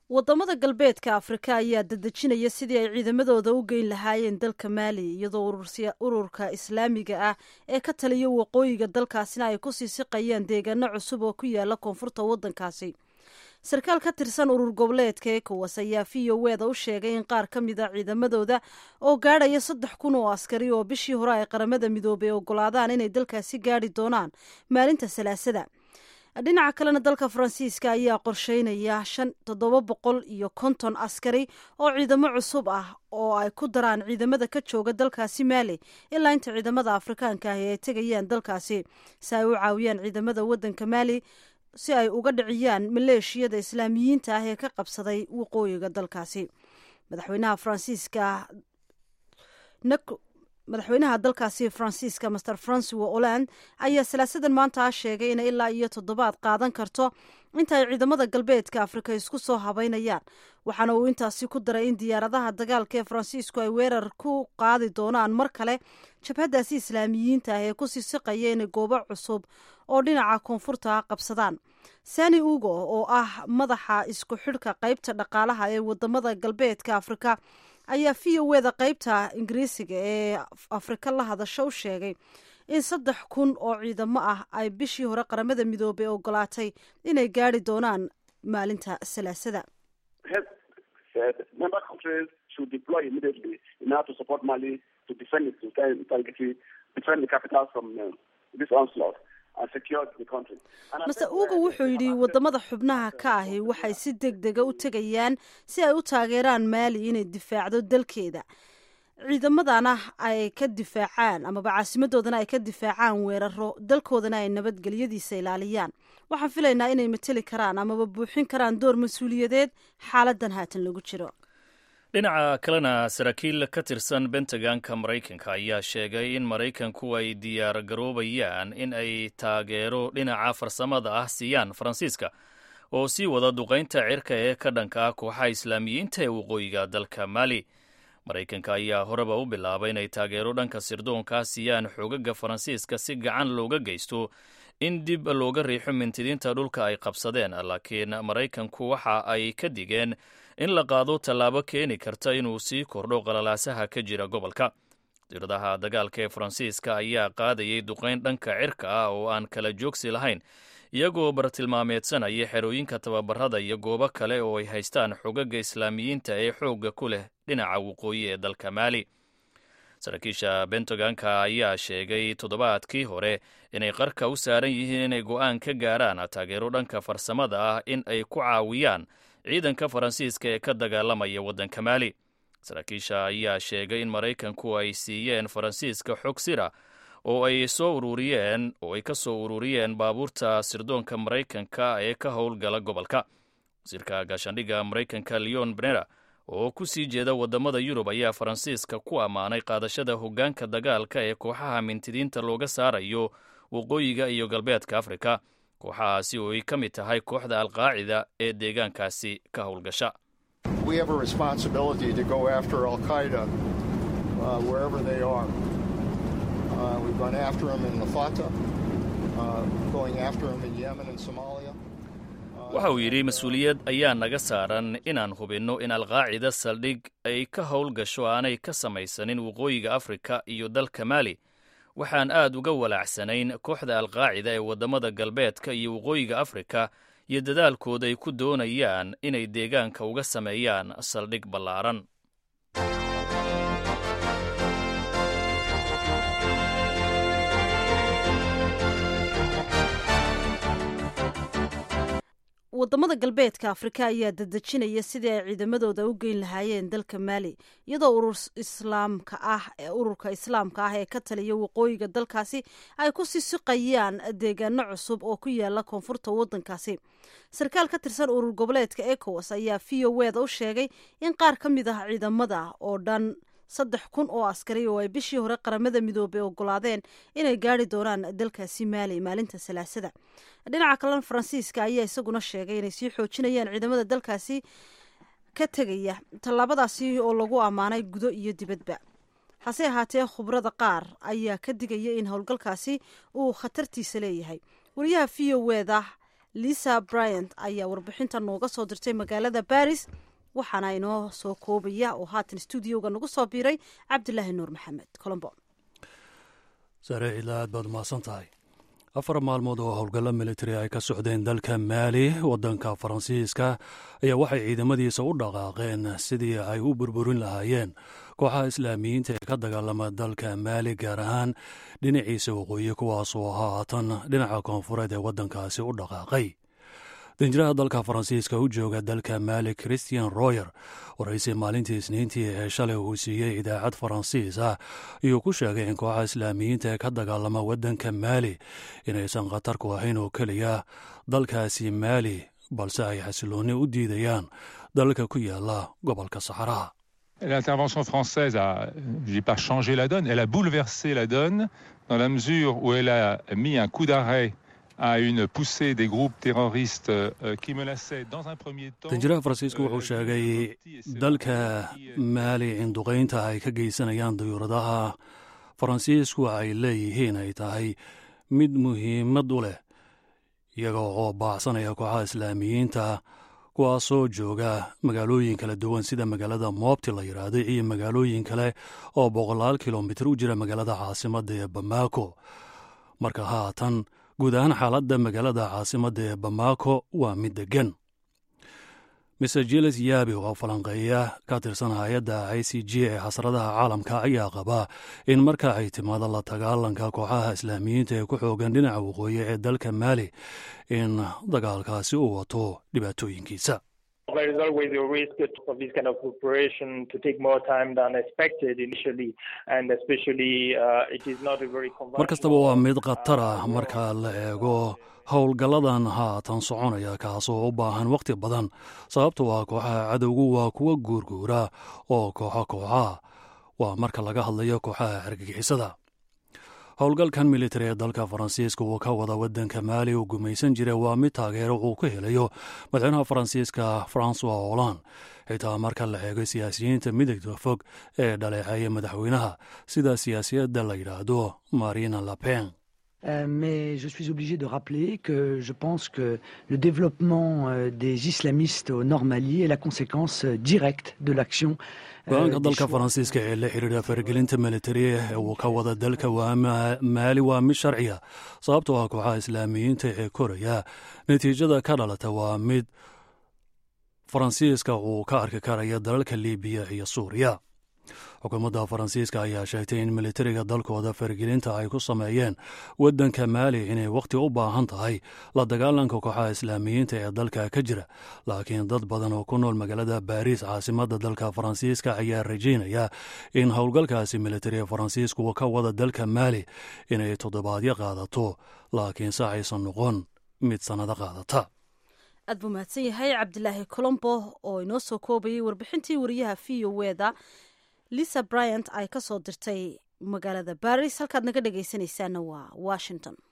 wadamada galbeedka afrika ayaa dadejinaya sidii ay ciidamadooda u geyn lahaayeen dalka maali iyadoo ururka islaamiga ah ee ka taliya waqooyiga dalkaasina ay kusii siqayaan deegaano cusub oo ku yaala koonfurta wadankaasi sarkaal ka tirsan urur goboleedka ekowas ayaa v o weda u sheegay in qaar ka mid a ciidamadooda oo gaadhaya saddex kun oo askari oo bishii hore ay qaramada midoobay ogolaadaan inay dalkaasi gaadhi doonaan maalinta salaasada dhinaca kalena dalka faransiiska ayaa qorsheynaya shan toddoba boqol iyo konton askari oo ciidamo cusub ah oo ay ku daraan ciidamada ka jooga dalkaasi maali ilaa inta ciidamada afrikaanka ahi ay tegayaan dalkaasi si ay u caawiyaan ciidamada wadanka maali si ay uga dhiciyaan maleeshiyada islaamiyiinta ah ee ka qabsaday waqooyiga dalkaasi madaxweynaha faransiiska madaxweynaha dalkaasi faransiiska master francois holland ayaa salaasadan maanta sheegay inay ilaa iyo toddobaad qaadan karto inta ay ciidamada galbeedka afrika isku soo habeynayaan waxaana uu intaasi ku daray in diyaaradaha dagaalka ee faransiisku ay weerar ku qaadi doonaan mar kale jabhadaasi islaamiyiinta ah ee kusii siqaya inay goobo cusub oo dhinaca koonfurta qabsadaan sani ugo oo ah madaxa isku xidhka qeybta dhaqaalaha ee wadamada galbeedka afrika ayaa v o weda qeybta ingiriisiga ee afrika la hadasho u sheegay in saddex kun oo ciidamo ah ay bishii hore qaramada midoobay ogolaatay inay gaari doonaan maalinta salaasada mase uga wuxuu yidhi wadamada xubnaha ka ahi waxay si deg dega u tegayaan si ay u taageeraan maali inay difaacdo dalkeeda ciidamadana ay ka difaacaan amaba caasimadoodana ay ka difaacaan weeraro dalkoodana ay nabadgelyadiisa ilaaliyaan waxaan filaynaa inay mateli karaan amaba buuxin karaan door mas-uuliyadeed xaaladan haatan lagu jiro dhinaca kalena saraakiil ka tirsan bentaganka maraykanka ayaa sheegay in maraykanku ay diyaar garoobayaan in ay taageero dhinaca farsamada ah siiyaan faransiiska oo sii wada duqaynta cirka ee ka dhanka ah kooxaha islaamiyiinta ee waqooyiga dalka maali maraykanka ayaa horeba u bilaabay inay taageero dhanka sirdoonkaa siiyaan xoogaga faransiiska si gacan looga geysto in dib looga riixo mintidiinta dhulka ay qabsadeen laakiin maraykanku waxa ay ka digeen in la qaado tallaabo keeni karta inuu sii kordho qalalaasaha ka jira gobolka diiradaha dagaalka ee faransiiska ayaa qaadayay duqayn dhanka cirka ah oo aan kala joogsi lahayn iyagoo bartilmaameedsanaya xerooyinka tababarada iyo goobo kale oo ay haystaan xogaga islaamiyiinta ee xoogga ku leh dhinaca waqooyi ee dalka maali saraakiisha bentaganka ayaa sheegay toddobaadkii hore inay qarka u saaran yihiin inay go'aan ka gaaraan taageero dhanka farsamada ah in ay ku caawiyaan ciidanka faransiiska ee ka dagaalamaya waddanka maali saraakiisha ayaa sheegay in maraykanku ay siiyeen faransiiska xog sira oo ay soo ururiyeen oo ay ka soo ururiyeen baabuurta sirdoonka maraykanka ee ka howlgala gobolka wasiirka gaashaandhigga maraykanka leon benera oo ku sii jeeda waddamada yurub ayaa faransiiska ku ammaanay qaadashada hoggaanka dagaalka ee kooxaha mintidiinta looga saarayo waqooyiga iyo galbeedka afrika kooxahaasi oo ay ka mid tahay kooxda alqaacida ee deegaankaasi ka howlgasha waxa uu yidhi mas-uuliyad ayaa naga saaran inaan hubinno in alqaacida saldhig ay ka howlgasho aanay ka samaysanin waqooyiga afrika iyo dalka maali waxaan aad uga walaacsanayn kooxda alqaacida ee waddamada galbeedka iyo waqooyiga afrika iyo dadaalkooda ay ku doonayaan inay deegaanka uga sameeyaan saldhig ballaaran wadamada galbeedka afrika ayaa dadejinaya sidii ay ciidamadooda u geyn lahaayeen dalka maali iyadoo urur islaamka ah ururka islaamka ah ee ka taliya waqooyiga dalkaasi ay ku sii siqayaan deegaano cusub oo ku yaala koonfurta wadankaasi sarkaal ka tirsan urur goboleedka ecowas ayaa v o weda u sheegay in qaar ka mid ah ciidamada oo dhan saddex kun oo askari oo ay bishii hore qaramada midoobay ogolaadeen inay gaari doonaan dalkaasi maali maalinta salaasada dhinaca kalena faransiiska ayaa isaguna sheegay inay sii xoojinayaan ciidamada dalkaasi ka tegaya tallaabadaasi oo lagu ammaanay gudo iyo dibadba hase ahaatee khubrada qaar ayaa ka digaya in howlgalkaasi uu khatartiisa leeyahay wariyaha v o weda lisa bryant ayaa warbixinta nooga soo dirtay magaalada baris waxaana inoo soo koobaya oo haatan stuudioga nagu soo biiray cabdilaahi nuur maxamed colombo sare cidla aad baad umahadsan tahay afar maalmood oo howlgallo militari ay ka socdeen dalka maali waddanka faransiiska ayaa waxay ciidamadiisa u dhaqaaqeen sidii ay u burburin lahaayeen kooxaha islaamiyiinta ee ka dagaalama dalka maali gaar ahaan dhinaciisa waqooyi kuwaasoo haatan dhinaca koonfureed ee waddankaasi u dhaqaaqay danjiraha dalka faransiiska u jooga dalka maali christian royer waraysi maalintii isniintii ee shalay uu siiyey idaacad faransiis ah ayuu ku sheegay in kooxa islaamiyiinta ee ka dagaalama waddanka maali inaysan khatar ku ahayn oo keliya dalkaasi maali balse ay xasiloonni u diidayaan dalka ku yaala gobolka saxaraha L'intervention française a, je dis pas changé la donne, elle a bouleversé la donne dans la mesure où elle a mis un coup d'arrêt à une poussée des groupes terroristes euh, qui menaçaient dans un premier temps. danjiraha faransiisku wuxuu sheegay dalka maali in duqaynta ay ka geysanayaan dayuuradaha faransiisku ay leeyihiin ay tahay mid muhiimad u leh iyaga oo baacsanaya kooxaha islaamiyiinta kuwaasoo jooga magaalooyin kala duwan sida magaalada moobti la yidhaahday iyo magaalooyin kale oo boqolaal kilomitir u jira magaalada caasimadda ee bamako marka haatan guud ahaan xaaladda magaalada caasimadda ee bamako waa mid deggan mr jiles yaabi oo falanqeeya ka tirsan hay-adda i c g ee xasradaha caalamka ayaa qabaa in marka ay timaado la dagaalanka kooxaha islaamiyiinta ee ku xoogan dhinaca waqooyi ee dalka maali in dagaalkaasi uu wato dhibaatooyinkiisa There is always a risk of this kind of operation to take more time than expected initially, and especially uh, it is not a very mar kastaba waa mid khatar ah marka la eego howlgalladan haatan soconaya kaasoo u baahan wakhti badan sababtoo ah kooxaha cadowgu waa kuwa guurguura oo kooxo kooxa waa marka laga hadlayo kooxaha argagixisada howlgalkan militari ee dalka faransiiska uu ka wada waddanka maali uu gumaysan jiray waa mid taageero uu ka helayo madaxweynaha faransiiska francois holland xitaa marka la eego siyaasiyiinta midagda fog ee dhaleeceeya madaxweynaha sida siyaasiyadda la yidhaahdo marina lapen Euh, mais je suis obligé de rappeler que je pense que le développement euh, des islamistes au Nord Mali est la conséquence euh, directe de l'action go-aanka dalka faransiiska ee la xidhiidha faragelinta militari ee uu ka wada dalka waa maali waa mid sharciya sababtoo ah kooxaha islaamiyiinta ee koraya natiijada ka dhalata waa mid faransiiska uu ka arki karaya dalalka libiya iyo suuriya xukuumadda faransiiska ayaa sheegtay in militariga dalkooda faragelinta ay ku sameeyeen waddanka maali inay wakhti u baahan tahay la dagaalanka kooxaha islaamiyiinta ee dalka ka jira laakiin dad badan oo ku nool magaalada baariis caasimadda dalka faransiiska ayaa rajaynaya in howlgalkaasi militari ee faransiisku ka wada dalka maali inay toddobaadyo qaadato laakiinse aysan noqon mid sannado qaadata aad buu mahadsan yahay cabdilaahi colombo oo inoo soo koobayay warbixintii wariyaha v o weda lisa bryant ay ka soo dirtay magaalada baris halkaad naga dhegaysanaysaana waa washington